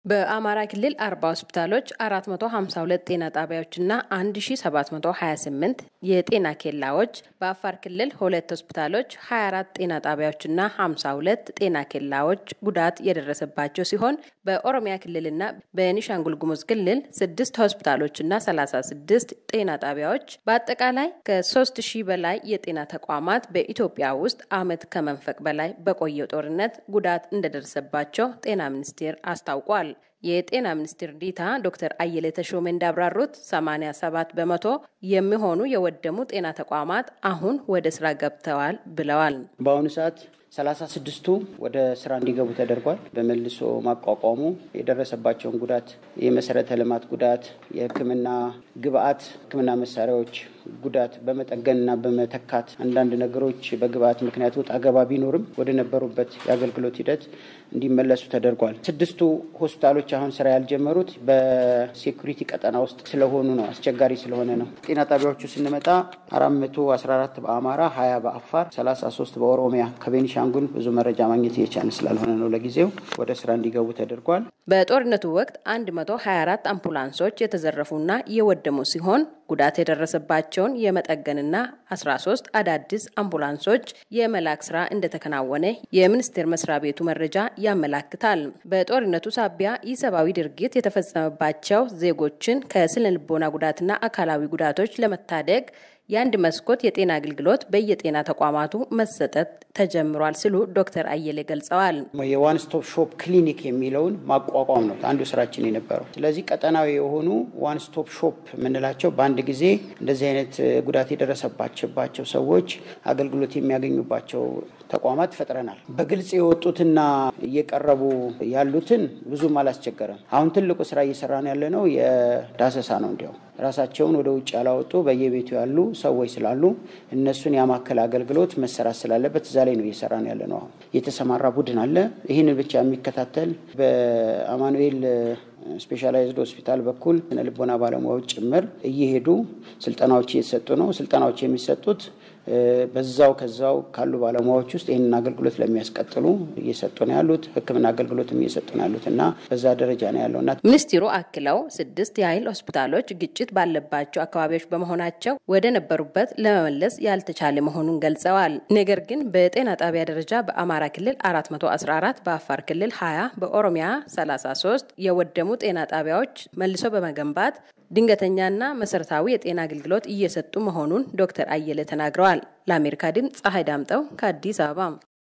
በአማራ ክልል 40 ሆስፒታሎች 452 ጤና ጣቢያዎችና 1728 የጤና ኬላዎች፣ በአፋር ክልል ሁለት ሆስፒታሎች 24 ጤና ጣቢያዎችና 52 ጤና ኬላዎች ጉዳት የደረሰባቸው ሲሆን በኦሮሚያ ክልልና በኒሻንጉል ጉሙዝ ክልል 6 ሆስፒታሎችና 36 ጤና ጣቢያዎች በአጠቃላይ ከ3000 በላይ የጤና ተቋማት በኢትዮጵያ ውስጥ ዓመት ከመንፈቅ በላይ በቆየው ጦርነት ጉዳት እንደደረሰባቸው ጤና ሚኒስቴር አስታውቋል። የጤና ሚኒስትር ዴኤታ ዶክተር አየለ ተሾመ እንዳብራሩት 87 በመቶ የሚሆኑ የወደሙ ጤና ተቋማት አሁን ወደ ስራ ገብተዋል ብለዋል። በአሁኑ ሰዓት ሰላሳ ስድስቱ ወደ ስራ እንዲገቡ ተደርጓል። በመልሶ ማቋቋሙ የደረሰባቸውን ጉዳት፣ የመሰረተ ልማት ጉዳት፣ የሕክምና ግብአት፣ ሕክምና መሳሪያዎች ጉዳት በመጠገንና በመተካት አንዳንድ ነገሮች በግብአት ምክንያት ወጣ ገባ ቢኖርም ወደ ነበሩበት የአገልግሎት ሂደት እንዲመለሱ ተደርጓል። ስድስቱ ሆስፒታሎች አሁን ስራ ያልጀመሩት በሴኩሪቲ ቀጠና ውስጥ ስለሆኑ ነው፣ አስቸጋሪ ስለሆነ ነው። ጤና ጣቢያዎቹ ስንመጣ አራት መቶ አስራ አራት በአማራ ሀያ በአፋር ሰላሳ ሶስት በኦሮሚያ ከቤኒሻንጉል ብዙ መረጃ ማግኘት እየቻልን ስላልሆነ ነው ለጊዜው ወደ ስራ እንዲገቡ ተደርጓል። በጦርነቱ ወቅት 124 አምቡላንሶች የተዘረፉና የወደሙ ሲሆን ጉዳት የደረሰባቸውን የመጠገንና 13 አዳዲስ አምቡላንሶች የመላክ ስራ እንደተከናወነ የሚኒስቴር መስሪያ ቤቱ መረጃ ያመላክታል። በጦርነቱ ሳቢያ ኢሰብአዊ ድርጊት የተፈጸመባቸው ዜጎችን ከስነ ልቦና ጉዳትና አካላዊ ጉዳቶች ለመታደግ የአንድ መስኮት የጤና አገልግሎት በየጤና ተቋማቱ መሰጠት ተጀምሯል ሲሉ ዶክተር አየለ ገልጸዋል። የዋን ስቶፕ ሾፕ ክሊኒክ የሚለውን ማቋቋም ነው አንዱ ስራችን የነበረው። ስለዚህ ቀጠናዊ የሆኑ ዋን ስቶፕ ሾፕ የምንላቸው በአንድ ጊዜ እንደዚህ አይነት ጉዳት የደረሰባቸባቸው ሰዎች አገልግሎት የሚያገኙባቸው ተቋማት ፈጥረናል። በግልጽ የወጡትና እየቀረቡ ያሉትን ብዙም አላስቸገረም። አሁን ትልቁ ስራ እየሰራን ያለ ነው የዳሰሳ ነው። እንዲያው ራሳቸውን ወደ ውጭ ያላወጡ በየቤቱ ያሉ ሰዎች ስላሉ እነሱን ያማከለ አገልግሎት መሰራት ስላለበት እዛ ላይ ነው እየሰራን ያለ ነው። አሁን የተሰማራ ቡድን አለ። ይህንን ብቻ የሚከታተል በአማኑኤል ስፔሻላይዝድ ሆስፒታል በኩል ስነ ልቦና ባለሙያዎች ጭምር እየሄዱ ስልጠናዎች እየተሰጡ ነው። ስልጠናዎች የሚሰጡት በዛው ከዛው ካሉ ባለሙያዎች ውስጥ ይህንን አገልግሎት ለሚያስቀጥሉ እየሰጡ ነው ያሉት። ሕክምና አገልግሎትም እየሰጡ ነው ያሉት እና በዛ ደረጃ ነው ያለው እና ሚኒስትሩ አክለው ስድስት የኃይል ሆስፒታሎች ግጭት ባለባቸው አካባቢዎች በመሆናቸው ወደ ነበሩበት ለመመለስ ያልተቻለ መሆኑን ገልጸዋል። ነገር ግን በጤና ጣቢያ ደረጃ በአማራ ክልል 414 በአፋር ክልል 20 በኦሮሚያ 33 የወደሙ ጤና ጣቢያዎች መልሶ በመገንባት ድንገተኛና መሰረታዊ የጤና አገልግሎት እየሰጡ መሆኑን ዶክተር አየለ ተናግረዋል። ለአሜሪካ ድምፅ ፀሐይ ዳምጠው ከአዲስ አበባ